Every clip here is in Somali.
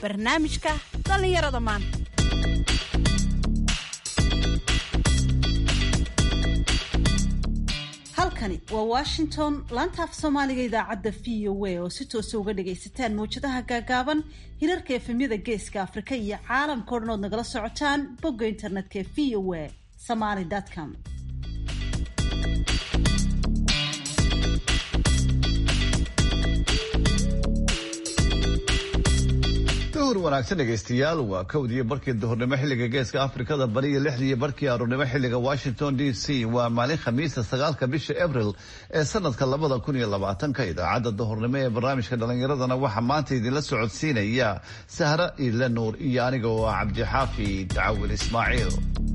barnaamijka dhallinyarada maanta halkani waa washington laanta af soomaaliga idaacadda v o a oo si toosa uga dhagaysataan mawjadaha gaagaaban hirarka efemyada geeska afrika iyo caalamka o dhan ood nagala socotaan bogga internetka ee v o a somaly com duhur wanaagsan dhegaystayaal waa kowdiiyo barkii duhurnimo xilliga geeska afrikada bari iyo lixdiiyo barkii aroornimo xilliga washington d c waa maalin khamiisa sagaalka bisha abril ee sanadka labada kun iyo labaatanka idaacadda duhurnimo ee barnaamijka dhallinyaradana waxaa maanta idinla socodsiinaya sahra iile nuur iyo aniga oo ah cabdixaafi dacawil ismaaciil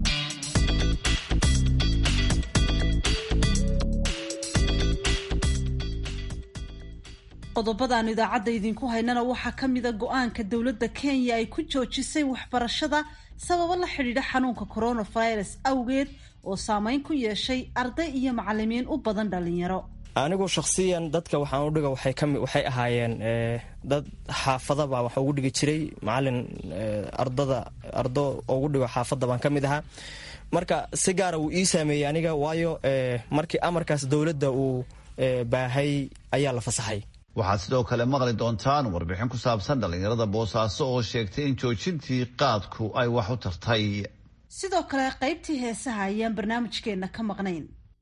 qodobadaan idaacadda idinku haynana waxaa ka mida go-aanka dowladda kenya ay ku joojisay waxbarashada sababo la xidhiidha xanuunka coronavirus awgeed oo saameyn ku yeeshay arday iyo macalimiin u badan dhalinyaro anigu shakhsiyan dadka waxaan u dhiga waxay kami waxay ahaayeen dad xaafadaba wax ugu dhigi jiray macalin ardada ardo ugu dhigo xaafadda baan ka mid ahaa marka si gaara wuu ii saameeyey aniga waayo markii amarkaas dowladda uu baahay ayaa la fasaxay waxaad sidoo kale maqli doontaan warbixin ku saabsan dhallinyarada boosaaso oo sheegtay in joojintii qaadku ay wax u tartay sidoo kale qaybtii heesaha ayaan barnaamijkeenna ka maqnayn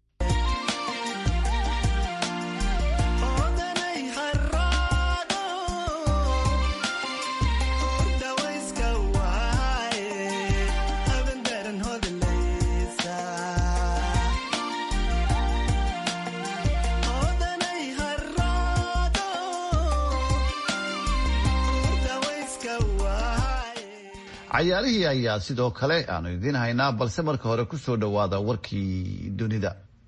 cayaalihii ayaa sidoo kale aanu idiin haynaa balse marka hore ku soo dhowaada warkii dunida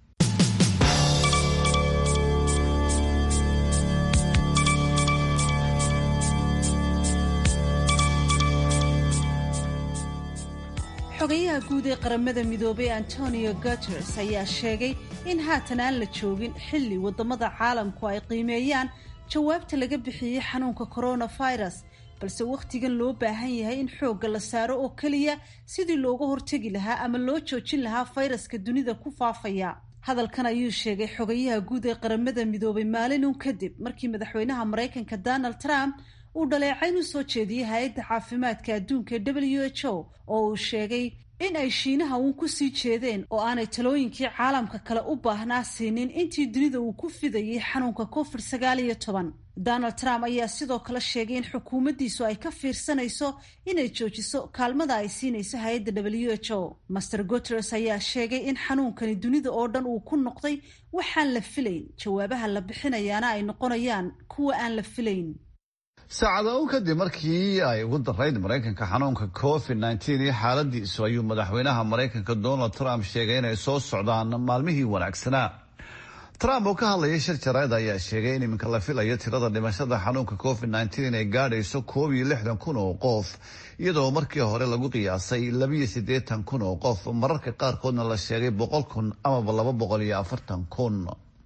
xogayaha guud ee qaramada midoobay antonio guteres ayaa sheegay in haatan aan la joogin xilli wadamada caalamku ay qiimeeyaan jawaabta laga bixiyey xanuunka coronavirus balse wakhtigan loo baahan yahay in xoogga la saaro oo keliya sidii looga hortegi lahaa ama loo joojin lahaa fayraska dunida ku faafaya hadalkan ayuu sheegay xogayaha guud ee qaramada midoobay maalinun kadib markii madaxweynaha maraykanka donald trump uu dhaleecayn u soo jeediyey hay-adda caafimaadka adduunka ee w h o oo uu sheegay in ay shiinaha uun ku sii jeedeen oo aanay talooyinkii caalamka kale u baahnaa siinin intii dunida uu ku fidayay xanuunka covid sagaal iyo toban donald trump ayaa sidoo kale sheegay in xukuumaddiisu ay ka fiirsanayso inay joojiso kaalmada ay siinayso hay-adda w h o master guteres ayaa sheegay in xanuunkani dunida oo dhan uu ku noqday waxaan la filayn jawaabaha la bixinayaana ay noqonayaan kuwa aan la filayn saacada un kadib markii ay ugu darayd maraykanka xanuunka covid nneteen iyo xaaladiisu ayuu madaxweynaha maraykanka donald trump sheegay inay soo socdaan maalmihii wanaagsanaa trump oo ka hadlayay shir jarayd ayaa sheegay in iminka la filayo tirada dhimashada xanuunka covid nneteen inay gaadhayso koob iyo lixdan kun oo qof iyadoo markii hore lagu qiyaasay labiyo siddeetan kun oo qof mararka qaarkoodna la sheegay boqol kun amaba laba boqol iyo afartan kun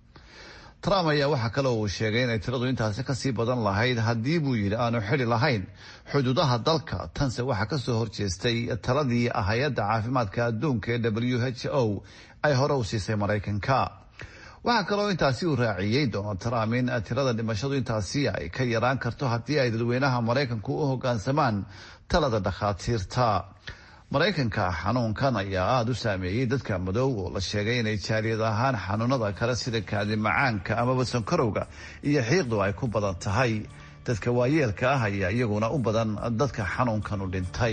trump ayaa waxaa kale uu sheegay inay tiradu intaasi kasii badan lahayd haddii buu yidhi aanu xidi lahayn xuduudaha dalka tanse waxaa kasoo horjeestay taladii hay-adda caafimaadka adduunka ee w h o ay hore u siisay maraykanka waxaa kaloo intaasi uu raaciyey donald trump in tirada dhimashadu intaasi ay ka yaraan karto haddii ay dadweynaha maraykanku u hogaansamaan talada dhakhaatiirta maraykanka xanuunkan ayaa aada u saameeyey dadka madow oo la sheegay inay jaaliyad ahaan xanuunada kale sida kaadi macaanka amaba sankarowga iyo xiiqdu ay ku badan tahay dadka waayeelka ah ayaa iyaguna u badan dadka xanuunkan u dhintay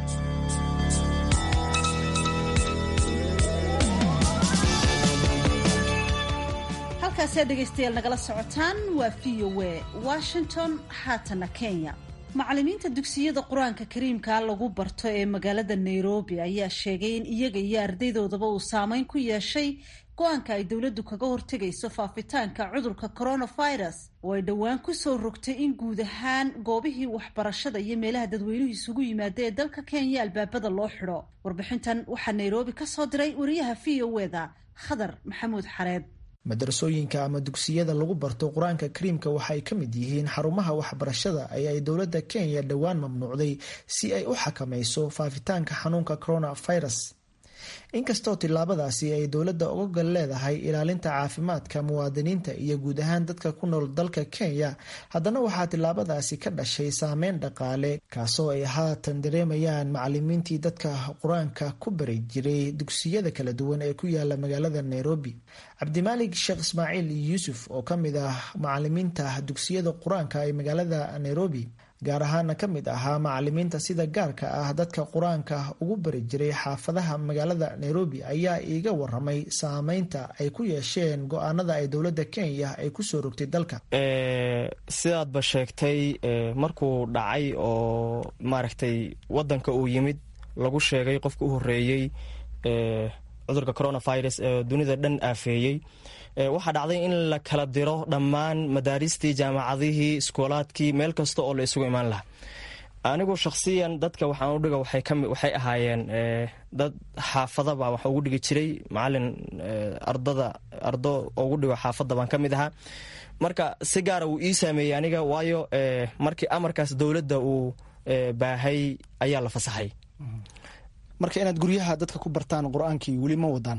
halkaasee dhegaystayaal nagala socotaan waa v o a washington haatana kenya macallimiinta dugsiyada qur-aanka kariimkaa lagu barto ee magaalada nairobi ayaa sheegay in iyaga iyo ardaydoodaba uu saameyn ku yeeshay go-aanka ay dowladdu kaga hortegayso faafitaanka cudurka coronavirus oo ay dhowaan kusoo rogtay in guud ahaan goobihii waxbarashada iyo meelaha dadweynuhu isugu yimaada ee dalka kenya albaabada loo xidho warbixintan waxaa nairobi ka soo diray wariyaha v o eda khadar maxamuud xareed madarasooyinka ama dugsiyada lagu barto qur-aanka kariimka waxay ka mid yihiin xarumaha waxbarashada ee ay dowladda kenya dhowaan mamnuucday si ay u xakamayso faafitaanka xanuunka coronavirus inkastoo tillaabadaasi ay dowladda uga gal leedahay ilaalinta caafimaadka muwaadiniinta iyo guud ahaan dadka ku nool dalka kenya haddana waxaa tillaabadaasi ka dhashay saameyn dhaqaale kaasoo ay haatan dareemayaan macalimiintii dadka qur-aanka ku bari jiray dugsiyada kala duwan ee ku yaala magaalada nairobi cabdimaalig sheekh ismaaciil yuusuf oo ka mid ah macalimiinta dugsiyada qur-aanka ee magaalada nairobi gaar ahaana ka mid ahaa macalimiinta sida gaarka ah dadka qur-aanka ugu bari jiray xaafadaha magaalada nairobi ayaa iiga waramay saameynta ay ku yeesheen go-aanada ay dowladda kenya ay kusoo rogtay dalka sidaadba sheegtay markuu dhacay oo maaragtay wadanka uu yimid lagu sheegay qofka u horeeyey cudurka coronavirus ee dunida dhan aafeeyey waxaa dhacday in la kala diro dhammaan madaaristii jaamacadihii iskoolaadkii meel kasta oo la isugu imaan lahaa anigu shakhsiyan dadka waxaan udhiga waxay ahaayeen dad xaafadaba wax ugu dhigi jiray macalin ardada ardo ugu dhigo xaafadda baan ka mid ahaa marka si gaara wuu ii saameeyey aniga waayo markii amarkaas dowladda uu baahay ayaa la fasaxay marka inaad guryaha dadka ku bartaan qur-aankii weli ma wadaan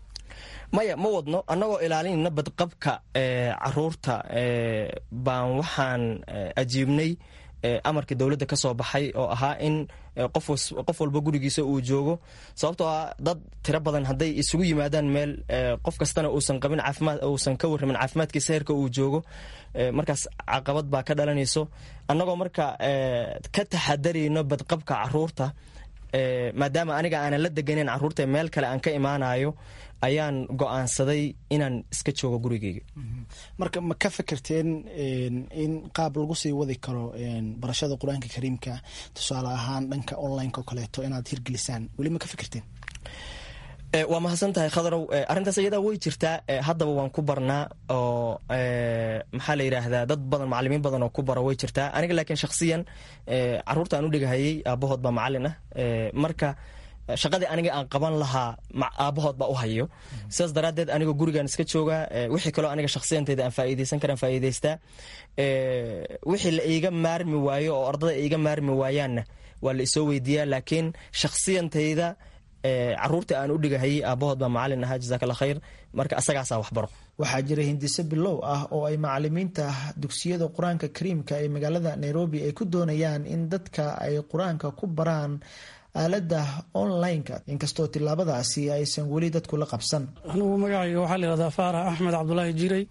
maya ma wadno annagoo ilaalinayna badqabka caruurta baan waxaan ajiibnay amarkii dowladda ka soo baxay oo ahaa in qof walba gurigiisa uu joogo sababtoo ah dad tiro badan hadday isugu yimaadaan meel qof kastana uusan qabin caafimaad uusan ka warramin caafimaadkiisa heerka uu joogo markaas caqabad baa ka dhalanayso annagoo marka ka taxadarayno badqabka caruurta maadaama aniga aanan la deganeyn caruurta meel kale aan ka imaanayo ayaan go-aansaday inaan iska joogo gurigeyga marka ma ka fikirteen in qaab lagu sii wadi karo barashada qur-aanka kariimka tusaale ahaan dhanka online o kaleeto inaad hirgelisaan weli ma ka fikirteen waa mahadsan tahay khadarow arrintaas iyadaa way jirtaa haddaba waan ku barnaa oo maxaa la yidhaahdaa dad badan macalimiin badan oo ku bara way jirtaa aniga laakiin shakhsiyan caruurta aan u dhigahayay aabahood baa macalin ah marka shaqadii aniga aan qaban lahaa aabahood baa u hayo sidaas daraaddeed anigoo gurigaan iska joogaa wixii kaloo aniga shakhsiyantayda aan faa'iidaysan karaan faa'iidaystaa wixii la iiga maarmi waayo oo ardada iiga maarmi waayaanna waa la isoo weydiiyaa laakiin shakhsiyantayda caruurta aan u dhigahayay aabahood baa macalin ahaa jazaak alla khayr marka asagaasaa waxbaro waxaa jira hindise bilow ah oo ay macalimiinta dugsiyada qur-aanka kariimka ee magaalada nairobi ay ku doonayaan in dadka ay qur-aanka ku baraan aaladda online-ka inkastoo tillaabadaasi aysan weli dadku la qabsan anugu magacayga waxaa la yihahdaa faarax axmed cabdulaahi jiray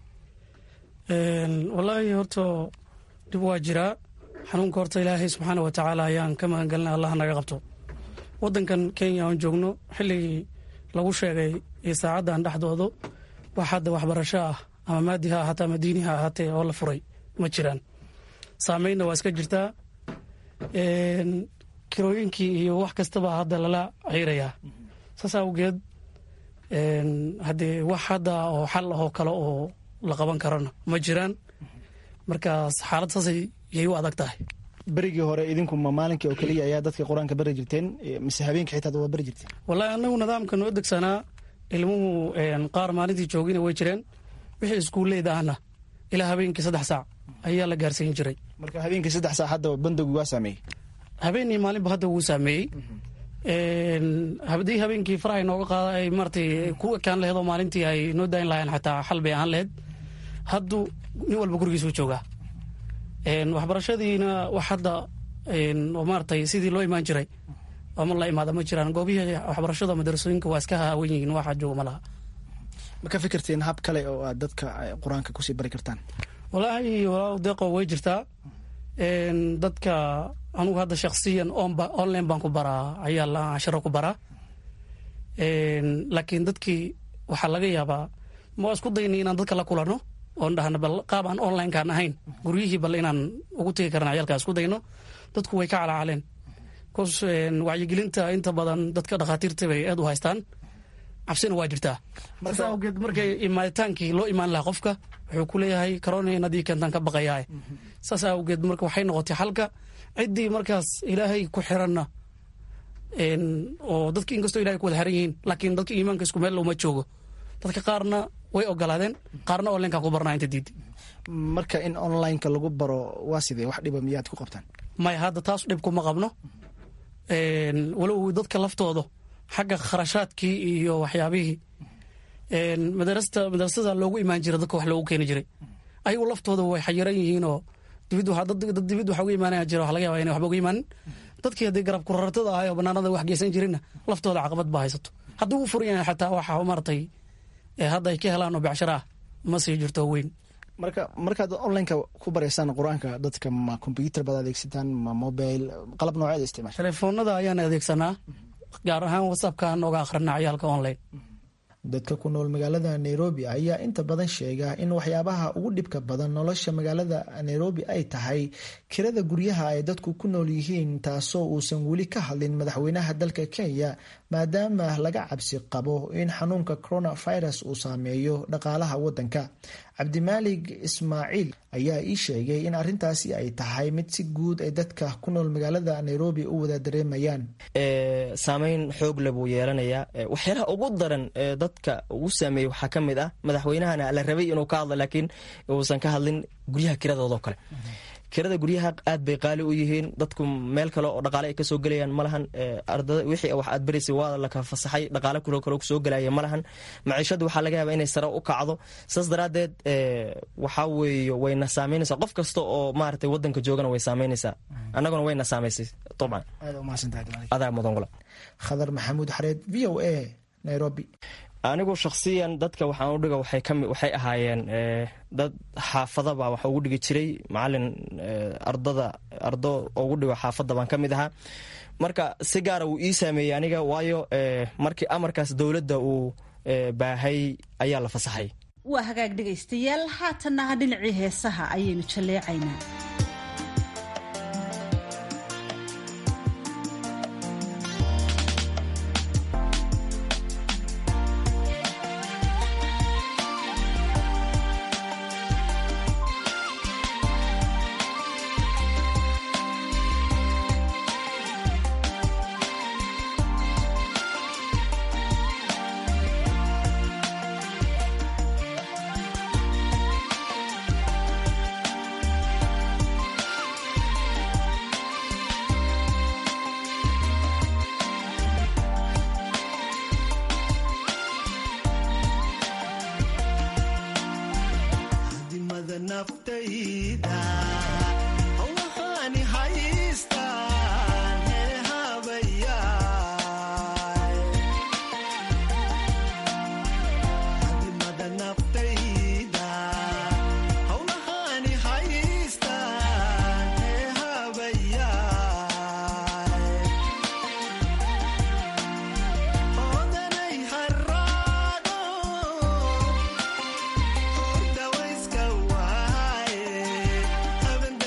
wallaahi horta dib waa jiraa xanuunka horta ilaahay subxaana wa tacaala ayaan ka magangelina allah naga qabto wadankan kenya aan joogno xilligii lagu sheegay iyo saacaddan dhexdoodu wax hadda waxbarasho ah ama maadi ha ahaatee ama diini ha ahaatee oo la furay ma jiraan saameynna waa iska jirtaa kirooyinkii iyo wax kastaba hadda lala ciirayaa saas awgeed haddee wax hadda oo xal ahoo kale oo la qaban karana ma jiraan markaas xaalad saasay yay u adag tahay berigii hore idinku ma maalinkii oo keliya ayaa dadka qur-aanka bari jirteen mise habeenkii xitaa waa bari jirteen wallaahi annagu nidaamka noo degsanaa ilmuhu qaar maalintii joogina way jireen wixii iskuulleyda ahna ilaa habeenkii saddex saac ayaa la gaarsiin jiray marka habeenkii saddex saac hadda bandogu waa saameeyey habeen iyo maalinba hadda wuu saameeyey haddii habeenkii faraha nooga qaada ay maratay ku ekaan laheed oo maalintii ay noo daayin lahayeen xataa xal bay ahaan laheyd haddu nin walba gurigiisuu joogaa waxbarashadiina wax hadda oo maaratay sidii loo imaan jiray ama la imaada ma jiraan goobihii waxbarashada madarasooyinka waa iska haawan yihiin waxa jooga ma laha ma ka fikirteen hab kale oo aad dadka qur-aanka kusii bari kartaan wallaahi walaa deeqo way jirtaa dadka anugu hadda shaksiyan online baan ku baraa ayaa la casharo ku baraa laakiin dadkii waxaa laga yaabaa ma isku dayna inaan dadka la kulano oon dhahna bal qaab aan onlinekaan ahayn guryihii bal inaan ugu tegi karna ciyaalkaa isku dayno dadku way ka calaacaleen bcause wacyigelinta inta badan dadka dhakhaatiirta bay aad u haystaan cabsina waa jirtaa saas awgeed markay imaaditaankii loo imaan lahaa qofka wuxuu ku leeyahay corona inadii keentaan ka baqayaa saas awgeed marka waxay noqotay xalka ciddii markaas ilaahay ku xiranna oo dadki inkastoo ilahay ku wada xiran yihiin laakiin dadka iimaanka isku meel uma joogo dadka qaarna way ogolaadeen qaarna onlineka ku barnaa inta diiday marka in onlineka lagu baro waa sidee wax dhiba miyaad ku qabtaan maya hadda taas dhib kuma qabno walow dadka laftooda xagga kharashaadkii iyo waxyaabihii madarasta madarasada loogu imaan jira dadka wax loogu keeni jiray ayagu laftooda way xayiran yihiinoo dibid dad dibid waxa uga imaanaya jira waxa laga yaba inay waxba uga imaanin dadkii haddii garab kurartada ahay oo banaanada wax geysan jirinna laftooda caqabad baa haysato haddii uu furan yahay xataa waxa maaragtay hadda ay ka helaan oo becshara ah ma sii jirto weyn marka markaad onlineka ku baraysaan qur-aanka dadka ma combyuter baad adeegsataan ma mobile qalab nooceeda isticmaasha telefoonada ayaan adeegsanaa gaar ahaan whatsappka nooga akhrina ciyaalka online dadka ku nool magaalada nairobi ayaa inta badan sheega in waxyaabaha ugu dhibka badan nolosha magaalada nairobi ay tahay kirada guryaha ay dadku ku nool yihiin taasoo uusan weli ka hadlin madaxweynaha dalka kenya maadaama laga cabsi qabo in xanuunka coronavirus uu saameeyo dhaqaalaha wadanka cabdimaalig ismaaciil ayaa ii sheegay in arintaasi ay tahay mid si guud ay dadka ku nool magaalada nairobi u wada dareemayaan saameyn xoog le buu yeelanayaa waxyaalaha ugu daran dadka ugu saameeyey waxaa ka mid ah madaxweynahana la rabay inuu ka hadlo laakiin uusan ka hadlin guryaha kiradoodoo kale kirada guryaha aad bay qaali u yihiin dadku meel kale oo dhaqaale ay kasoo gelayaan malahan ardada wixii wax aad baraysay waa laka fasaxay dhaqaale kuro kale kusoo gelaya malahan maciishadu waxaa laga yaabaa inay sare u kacdo saas daraaddeed waxaa weeye wayna saameynaysaa qof kasta oo maaragtay wadanka joogana way saameynaysaa annaguna wayna saamaysay dabcan adaa mudan gula khadar maxamuud xareed v o a nairobi anigu shakhsiyan dadka waxaan udhiga waxay ahaayeen dad xaafadaba wax ugu dhigi jiray macalin ardada ardo ugu dhigo xaafadda baan ka mid ahaa marka si gaara wuu ii saameeyey aniga waayo markii amarkaas dowladda uu baahay ayaa la fasaxay waa hagaag dhegaystayaal haatannaha dhinacii heesaha ayaynu jalleecaynaa Dawa iska waaye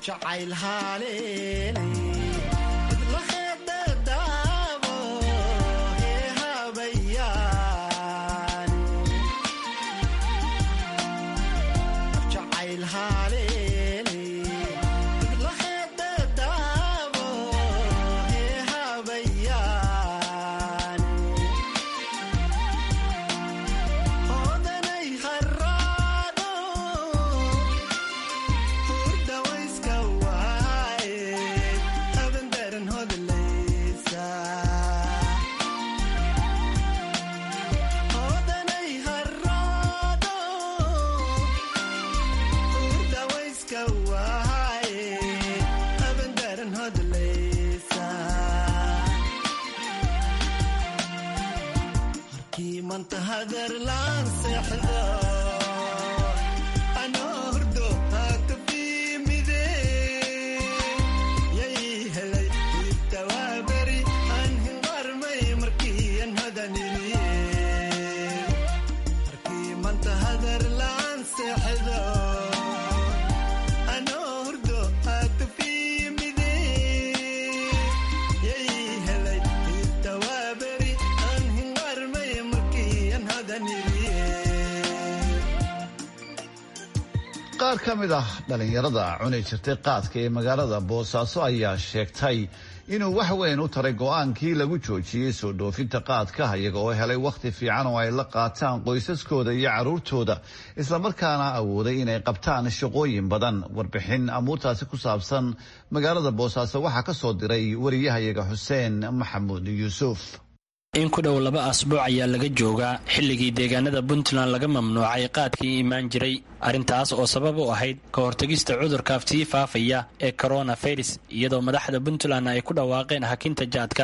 qaar ka mid ah dhallinyarada cuni jirtay qaadka ee magaalada boosaaso ayaa sheegtay inuu wax weyn u taray go-aankii lagu joojiyey soo dhoofinta qaadka iyaga oo helay wakhti fiican oo ay la qaataan qoysaskooda iyo carruurtooda islamarkaana awooday inay qabtaan shaqooyin badan warbixin amuurtaasi ku saabsan magaalada boosaaso waxaa ka soo diray wariyahayaga xuseen maxamuud yuusuf in ku dhow laba asbuuc ayaa laga joogaa xilligii deegaanada puntland laga mamnuucay qaadkii imaan jiray arrintaas oo sabab u ahayd ka hortegista cudurka sii faafaya ee coronavirus iyadoo madaxda puntland ay ku dhawaaqeen hakinta jaadka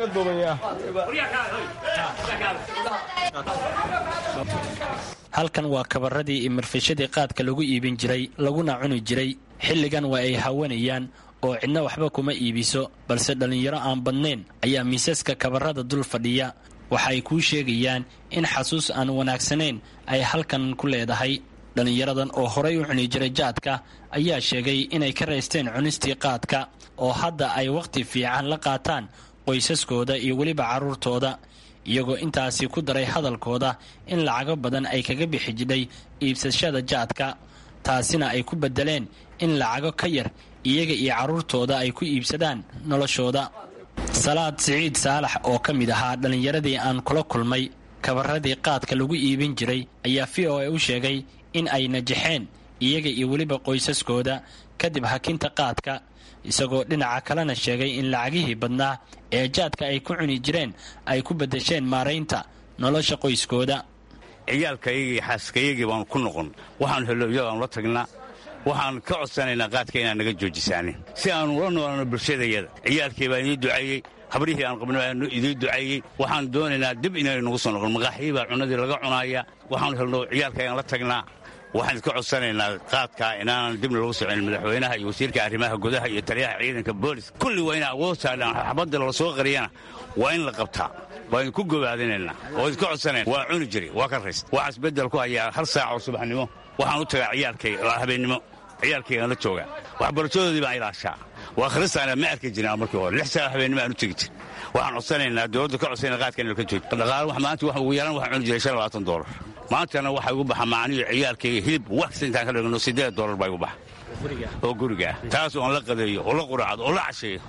halkan waa kabaradii iyo marfishadii qaadka lagu iibin jiray laguna cuni jiray xilligan waa ay hawanayaan oo cidna waxba kuma iibiso balse dhallinyaro aan badnayn ayaa miisaska kabarada dul fadhiya waxa ay kuu sheegayaan in xasuus aan wanaagsanayn ay halkan ku leedahay dhallinyaradan oo horay u cuni jiray jaadka ayaa sheegay inay ka raysteen cunistii qaadka oo hadda ay wakhti fiican la qaataan qoysaskooda iyo weliba carruurtooda iyagoo intaasi ku daray hadalkooda in lacago badan ay kaga bixi jidhay iibsashada jaadka taasina ay ku beddeleen in lacago ka yar iyaga iyo carruurtooda ay ku iibsadaan noloshooda salaad siciid saalax oo ka mid ahaa dhallinyaradii aan kula kulmay kabaradii qaadka lagu iibin jiray ayaa v o a u sheegay in ay najaxeen iyaga iyo weliba qoysaskooda kadib hakinta qaadka isagoo dhinaca kalena sheegay in lacagihii badnaa ee jaadka ay ku cuni jireen ay ku beddesheen maaraynta nolosha qoyskooda ciyaalkayagii xaaskayagii baanu ku noqon waxaanu hello iyagaanu la tagnaa waxaan ka codsanaynaa qaadka inaan naga joojisaanin si aanu ula noolano bulshadayada ciyaalkii baa inii duceeyey habrihii aan qabna baa idii duceeyey waxaan doonaynaa dib inay nagu soo noqon maqaaxii baa cunadii laga cunaaya waxaanu helno ciyaalkaygaan la tagnaa waxaan iska codsanaynaa qaadkaa inaanan dibna lagu socin madaxweynaha iyo wasiirka arrimaha gudaha iyo taliyaha ciidanka boolis kulli waa ina awood saadhaan xabadda lala soo qariyana waa in la qabtaa waa idinku gobaadinaynaa oo iska codsanayna waa cuni jiri waa ka rayst waxaas beddel ku hayaa hal saac oo subaxnimo waxaan u tagaa ciyaalkay habeennimo ciyaalkaygaan la joogaa waxbarashadoodii baan ilaashaa waa khristaana ma arki jirin markii hore lix saac habeennimo aan u tegi jir waxaan codsanaynaa dowladda ka codsanayna qaadka in ka jooji dhaqaale wax maanta wax ugu yaraan waxaan cuni jiray shan labaatan doolar maantana waxaa igu baxa macniyo ciyaalkayga hilib waxkasta intaan ka dhigno siddeed doolar baa igu baxa oo guriga ah taas oon la qadeeyo oo la quraacdo oo la casheeyo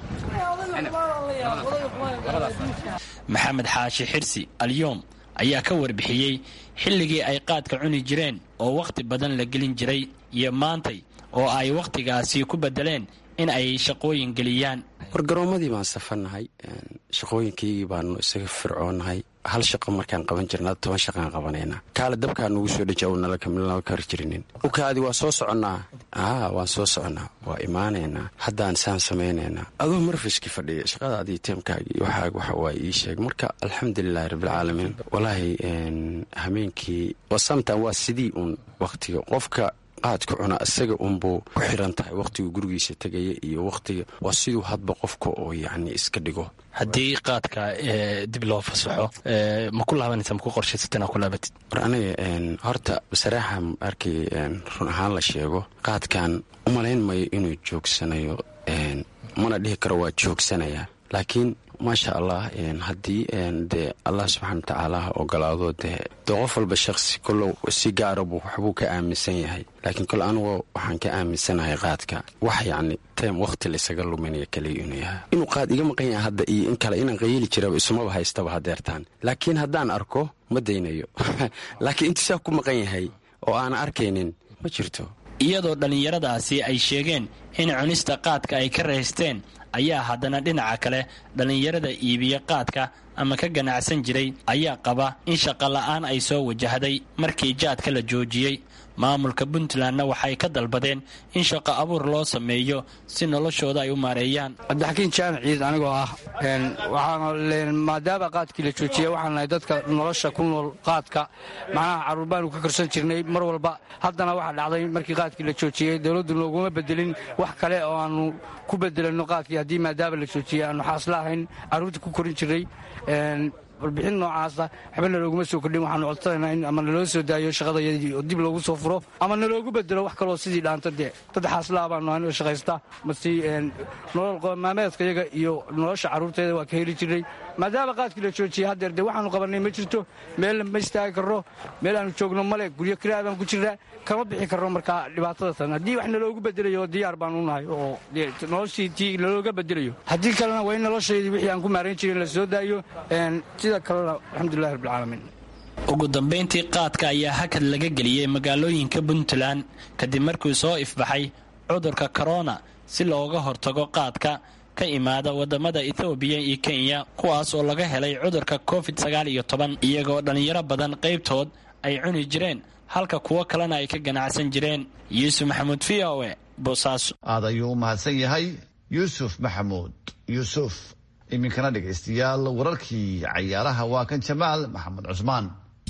maxamed xaashi xirsi alyoom ayaa ka warbixiyey xilligii ay qaadka cuni jireen oo wakhti badan la gelin jiray iyo maantay oo ay wakhtigaasi ku beddeleen in ay shaqooyin geliyaan wargaroomadii baan safarnahay shaqooyinkaygii baanu isaga fircoonahay hal shaqo markaan qaban jirna toban shaqaan qabanaynaa kaale dabkaa nugu soo dheji nala kari jirinin ukaadi waa soo soconnaa aa waan soo soconnaa waa imaanaynaa haddaan saan samaynaynaa adoo marfishki fadhiya shaqadaadii teemkaagii waxaag waxa waa ii sheeg marka alxamdulilahi rabbilcaalamiin walaahi hameenkii samtan waa sidii uun wakhtiga qofka qaadka cuna isaga unbuu ku xiran tahay wakhtigu gurigiisa tegaya iyo wakhtiga waa siduu hadba qofka oo yacni iska dhigo haddii qaadka dib loo fasaxo ma ku laabanaysa ma ku qorshaysata inaa ku laabatid war aniga horta saraaxa markii run ahaan la sheego qaadkan umalayn mayo inuu joogsanayo mana dhihi karo waa joogsanayaa laakiin maasha allah haddii dee allah subxaana wa tacaala ogolaado dee dee qof walba shaqsi kollow si gaara buu waxbuu ka aaminsan yahay laakiin kole anugu waxaan ka aaminsanahay qaadka wax yacni tem wakhti laysaga luminaya kaliya inuu yahay inuu qaad iga maqan yahay hadda iyo in kale inaan qayili jiraba isumaba haystaba hadeertaan laakiin haddaan arko ma daynayo laakiin intuu saa ku maqan yahay oo aan arkaynin ma jirto iyadoo dhallinyaradaasi ay sheegeen in cunista qaadka ay ka raysteen ayaa haddana dhinaca kale dhallinyarada iibiya qaadka ama ka ganacsan jiray ayaa qaba in shaqola'aan ay soo wajahday markii jaadka la joojiyey maamulka puntlandna waxay ka dalbadeen in shaqo abuur loo sameeyo si noloshooda ay u maareeyaan cabdixakiin jaamac ciid anigoo ah waxaan maadaama qaadkii la joojiyey waxaan nahay dadka nolosha ku nool qaadka macnaha carruur baanu ka korsan jirnay mar walba haddana waxaa dhacday markii qaadkii la joojiyey dowladdu nooguma bedelin wax kale oo aanu ku bedelanno qaadkii haddii maadaama la joojiyey aanu xaasla ahayn carruurta ku korin jirnay warbixin noocaasa waxba nalooguma soo kordhin waxaanu codsanaynaa in ama naloo soo daayo shaqadayadii oo dib loogu soo furo ama naloogu bedelo wax kaloo sidii dhaanto dee dad xaaslaa baanu ahayn oo shaqaysta masi nolol qomaameedka yaga iyo nolosha carruurteeda waa ka heli jirnay maadaama qaadkii la joojiyey haddeer dee waxaanu qabannay ma jirto meelna ma istaagi karno meel aanu joogno male guryo kiraa baan ku jirnaa kama bixi karno markaa dhibaatada tan haddii wax naloogu bedelayo diyaar baanu nahay oo noloshii tii nalooga bedelayo haddii kalena waa in noloshaydii wixii aan ku maarayn jirin la soo daayo sida kalena alxamdulilahi rabbilcaalamiin ugu dambayntii qaadka ayaa hakad laga geliyey magaalooyinka puntland kadib markuu soo ifbaxay cudurka korona si looga hortago qaadka ka imaada wadamada ethoobiya iyo kenya kuwaas oo laga helay cudurka covid sagaal iyo toban iyagoo dhallinyaro badan qaybtood ay cuni jireen halka kuwo kalena ay ka ganacsan jireen yuusuf maxamuud v o e boosaaso aad ayuu u mahadsan yahay yuusuf maxamuud yuusuf iminkana dhegaystayaal wararkii cayaaraha waa kan jamaal maxamed cusmaan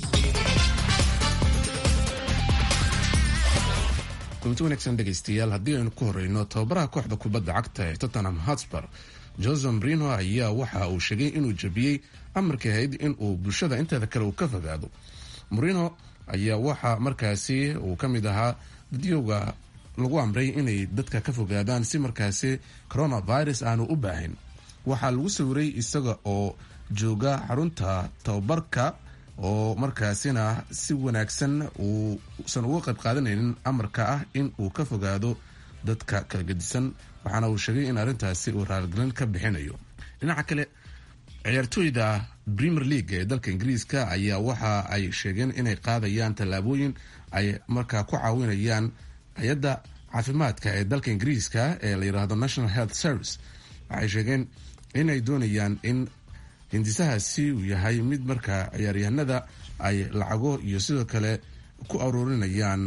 kulanti wanaagsan dhegaystayaal haddii aynu ku horeyno tababaraha kooxda kubadda cagta ee tottenham hotspur jose marino ayaa waxa uu sheegay inuu jabiyey amarkii ahayd in uu bulshada inteeda kale uu ka fogaado marino ayaa waxa markaasi uu ka mid ahaa dadyowga lagu amray inay dadka ka fogaadaan si markaasi coronavirus aanu u baahin waxaa lagu sawiray isaga oo jooga xarunta tababarka oo markaasina si wanaagsan uusan uga qayb qaadanaynin amarka ah in uu ka fogaado dadka kala gedisan waxaana uu sheegay in arrintaasi uu raaligelin ka bixinayo dhinaca kale ciyaartooyda premier league ee dalka ingiriiska ayaa waxa ay sheegeen inay qaadayaan tallaabooyin ay markaa ku caawinayaan hay-adda caafimaadka ee dalka ingiriiska ee la yiraahdo national health service waxay sheegeen inay doonayaan in hindisahaasi uu yahay mid markaa ciyaaryahanada ay lacago iyo sidoo kale ku aruurinayaan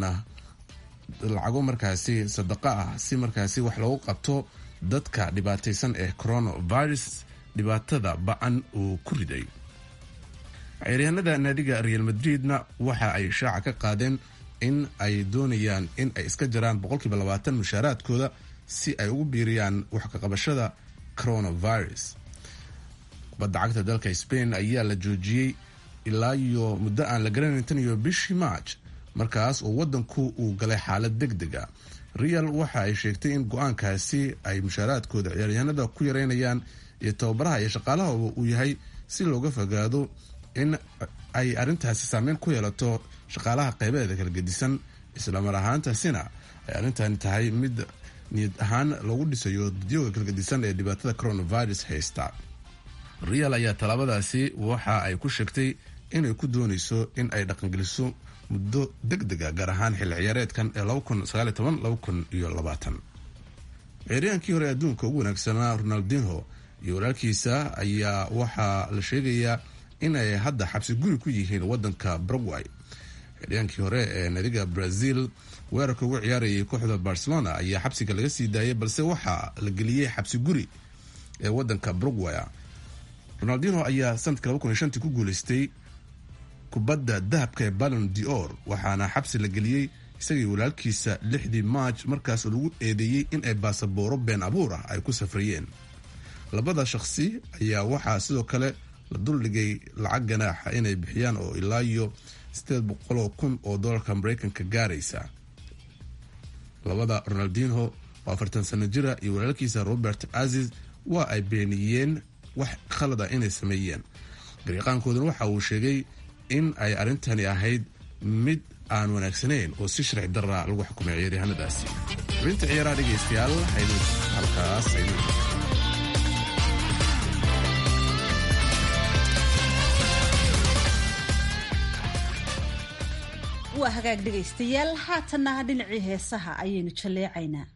lacago markaasi sadaqa ah si markaasi wax loogu qabto dadka dhibaataysan ee coronavirus dhibaatada ba-an uu ku riday ciyaaryahanada naadiga real madridna waxa ay shaaca ka qaadeen in ay doonayaan in ay iska jaraan boqolkiiba labaatan mushaaraadkooda si ay ugu biiriyaan wax kaqabashada coronavirus kubadda cagta dalka spain ayaa la joojiyey ilaa iyo muddo aan la garanayn tan iyo bishii march markaas oo wadanku uu galay xaalad deg deg a real waxa ay sheegtay in go-aankaasi ay mushaaraadkooda ciyaaryahanada ku yareynayaan iyo tababaraha iyo shaqaalahaba uu yahay si looga fogaado in ay arrintaasi saameyn ku yeelato shaqaalaha qeybaheeda kala gedisan islamar ahaantaasina ay arrintan tahay mid niyad ahaan loogu dhisayo dadyooga kala gedisan ee dhibaatada coronavirus haysta real ayaa tallaabadaasi waxa ay ku sheegtay inay ku dooneyso in ay dhaqangeliso muddo deg dega gaar ahaan xilli ciyaareedkan ee ciyaaryahankii hore adduunka ugu wanaagsanaa ronaldinho iyo walaalkiisa ayaa waxaa la sheegayaa inay hadda xabsi guri ku yihiin wadanka baragway ciyaaryahankii hore ee nadiga brazil weerarka ugu ciyaarayay kooxda barcelona ayaa xabsiga laga sii daayay balse waxaa la geliyey xabsi guri ee wadanka baragway ronaldinho ayaa sanadkii ku guuleystay kubadda dahabka ee ballon dior waxaana xabsi la geliyey isagii walaalkiisa lixdii maaj markaas lagu eedeeyey in ay baasabooro been abuur ah ay ku safriyeen labada shaqsi ayaa waxaa sidoo kale la duldhigay lacag ganaaxa inay bixiyaan oo ilaa iyo sideed boqoloo kun oo doolarka mareykanka gaaraysa labada ronaldinho oo afartan sano jira iyo walaalkiisa robert aziz waa ay beeniyeen wax khalad ah inay sameeyeen gariiqaankooduna waxa uu sheegay in ay arrintani ahayd mid aan wanaagsanayn oo si sharci darra lagu xukumay ciyaaryahanadaasi xubinta ciyaaraha dhegaystayaal aynu halkaas aynu waa hagaag dhegaystayaal haatanna dhinacii heesaha ayaynu jalleecaynaa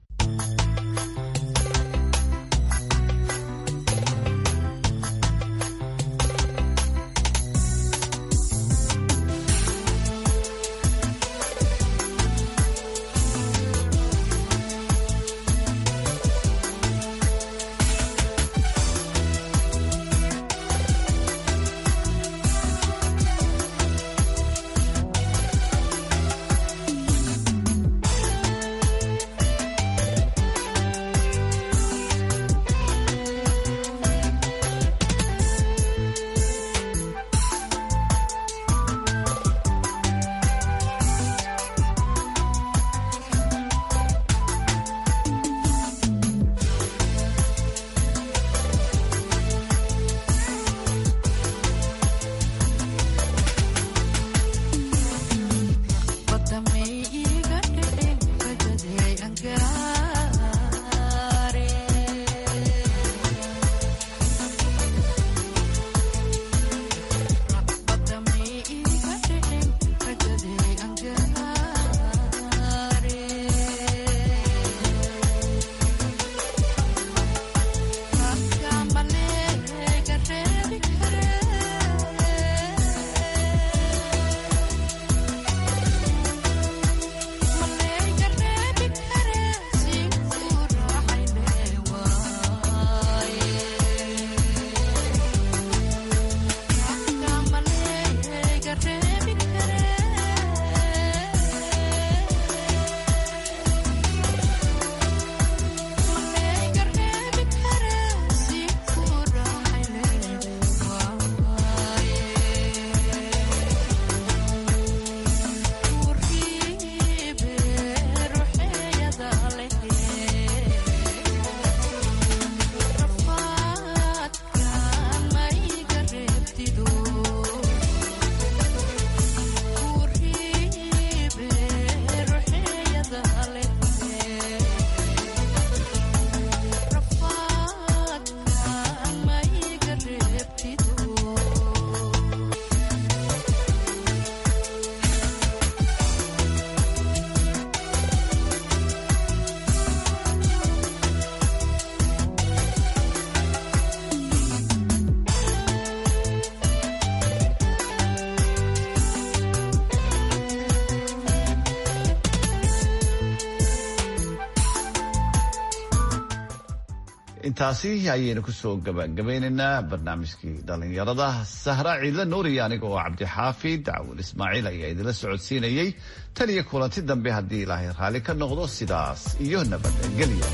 intaasi ayaynu kusoo gabagabaynaynaa barnaamijkii dhalinyarada sahra ciidla nuuriya aniga oo cabdixaafid dacwal ismaaciil ayaa idinla socodsiinayey tan iyo kulanti dambe haddii ilaahay raalli ka noqdo sidaas iyo nabadgelyo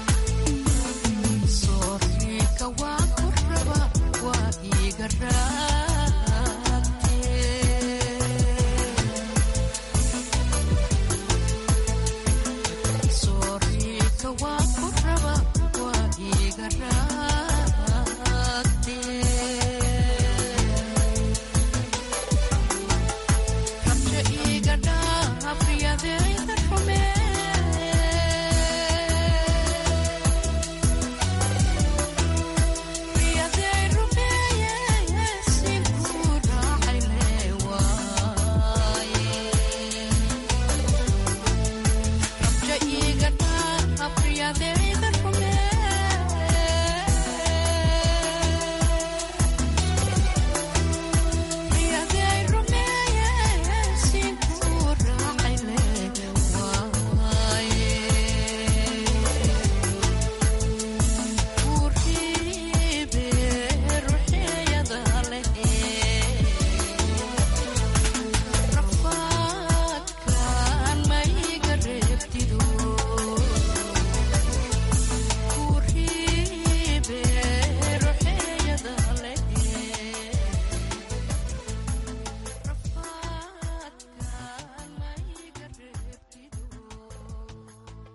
soorika waa ku raba waa iiga raa